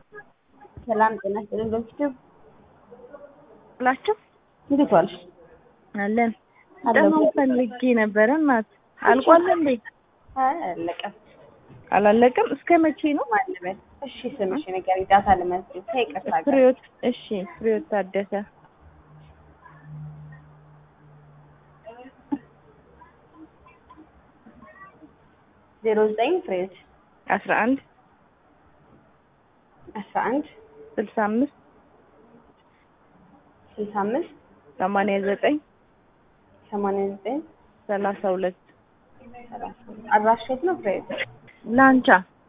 ሰላም ጤና ይስጥልኝ። በፊት ብላችሁ እንዴት ዋልሽ? አለን አለሁ። ደግሞ ፈልጌ ነበረ እናት አልቋል እንዴ? አይ አለቀም። አላለቀም። እስከ መቼ ነው? ማለበት እሺ፣ ስምሽ ንገሪኝ። ዳታ ልመዝግብ። ከይቅርታ ጋር ፍሬዎት እሺ፣ ፍሬዎት ታደሰ ዜሮ ዘጠኝ ፍሬዎች አስራ አንድ አስራ አንድ ስልሳ አምስት ስልሳ አምስት ሰማንያ ዘጠኝ ሰማንያ ዘጠኝ ሰላሳ ሁለት ሰላሳ አድራሻ የት ነው ፍሬዎች? ላንቻ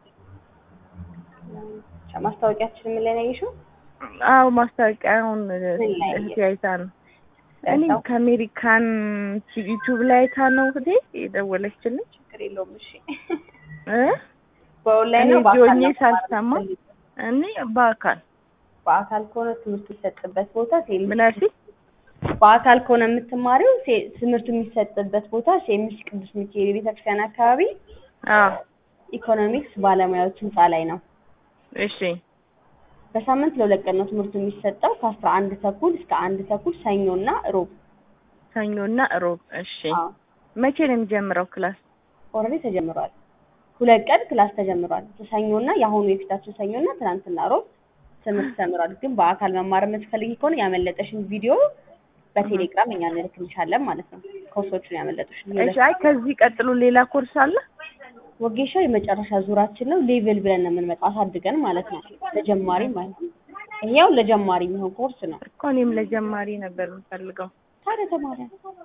ማስታወቂያችን ምን ላይ ነው ያየሽው? አዎ ማስታወቂያውን ላይ እህቴ አይታ ነው። እኔ አይታው? ከአሜሪካን ዩቲዩብ ላይ አይታ ነው እህቴ የደወለችልኝ ችግር የለውም። እሺ እ በኦንላይን እኔ ነው በአካል ጆኜ ነው ሳልሰማ እኔ በአካል በአካል ከሆነ ትምህርት የሚሰጥበት ቦታ ሴም ምን አልሽኝ? በአካል ከሆነ የምትማሪው ሴ- ትምህርቱ የሚሰጥበት ቦታ ሴምስ ቅዱስ ሚካኤል ቤተክርስቲያን አካባቢ አዎ ኢኮኖሚክስ ባለሙያዎች ህንፃ ላይ ነው። እሺ በሳምንት ለሁለት ቀን ነው ትምህርቱ የሚሰጠው ከአስራ አንድ ተኩል እስከ አንድ ተኩል ሰኞና ሮብ። ሰኞና እሮብ እሺ አዎ መቼ ነው የሚጀምረው ክላስ? ኦልሬዲ ተጀምሯል። ሁለት ቀን ክላስ ተጀምሯል። ሰኞና የአሁኑ የፊታችን ሰኞና ትናንትና ሮብ ትምህርት ተምሯል። ግን በአካል መማር የምትፈልጊ ከሆነ ያመለጠሽን ቪዲዮ በቴሌግራም እኛ እንልክልሻለን ማለት ነው። ኮርሶቹን ያመለጡሽን እሺ አይ ከዚህ ቀጥሎ ሌላ ኮርስ አለ? ወጌሻ የመጨረሻ ዙራችን ነው። ሌቭል ብለን ነው የምንመጣው አሳድገን ማለት ነው። ለጀማሪ ማለት ነው። ይሄው ለጀማሪ የሚሆን ኮርስ ነው። እኮ እኔም ለጀማሪ ነበር የምፈልገው። ታዲያ ተማሪ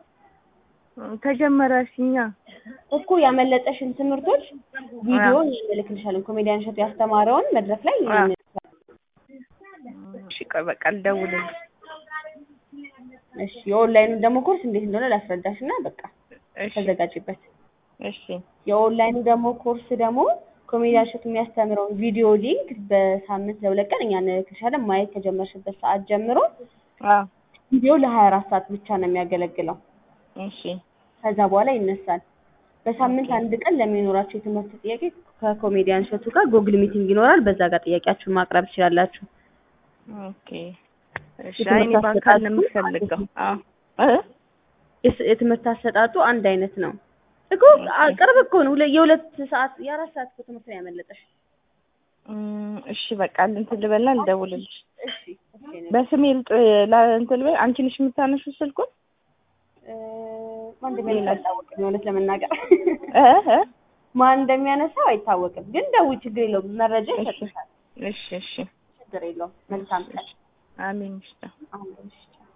ተጀመረ ሲኛ እኮ ያመለጠሽን ትምህርቶች ቪዲዮ እኛ እንልክልሻለን። ኮሜዲያን እሸቱ ያስተማረውን መድረክ ላይ እኛ አዎ። እንልክልሻለን። እሺ ቆይ በቃ ልደውልልሽ። እሺ የኦንላይኑን ደግሞ ኮርስ እንዴት እንደሆነ ላስረዳሽ እና በቃ እሺ ተዘጋጅበት። እሺ የኦንላይኑ ደግሞ ኮርስ ደግሞ ኮሜዲያን እሸቱ የሚያስተምረውን ቪዲዮ ሊንክ በሳምንት ለሁለት ቀን እኛ እንልክልሻለን። ማየት ከጀመርሽበት ሰዓት ጀምሮ አዎ ቪዲዮ ለሀያ አራት ሰዓት ብቻ ነው የሚያገለግለው። እሺ ከዛ በኋላ ይነሳል። በሳምንት አንድ ቀን ለሚኖራቸው የትምህርት ጥያቄ ከኮሜዲያን እሸቱ ጋር ጉግል ሚቲንግ ይኖራል። በዛ ጋር ጥያቄያችሁን ማቅረብ ትችላላችሁ። ኦኬ እሺ አይ እኔ በአካል ነው የምፈልገው። አዎ እ የስ- የትምህርት አሰጣጡ አንድ አይነት ነው እኮ አ- ቅርብ እኮ ነው። ሁለ- የሁለት ሰዓት የአራት ሰዓት እኮ ትምህርት ነው ያመለጠሽ። እም፣ እሺ በቃ እንትን ልበልና ልደውልልሽ። እሺ እሺ እኔ- በስሜ ልጥ ላ እንትን ልበል። አንቺ ነሽ የምታነሺው ስልኩን? እ፣ ማን እንደሚያነሳው አይታወቅም። የእውነት ለመናገር እ እ ማን እንደሚያነሳው አይታወቅም። ግን ደውይ፣ ችግር የለውም። መረጃ እሺ ይሰጥሻል። እሺ እሺ ችግር የለውም። መልካም ቀን። አሜን። እሺ አሁን እሺ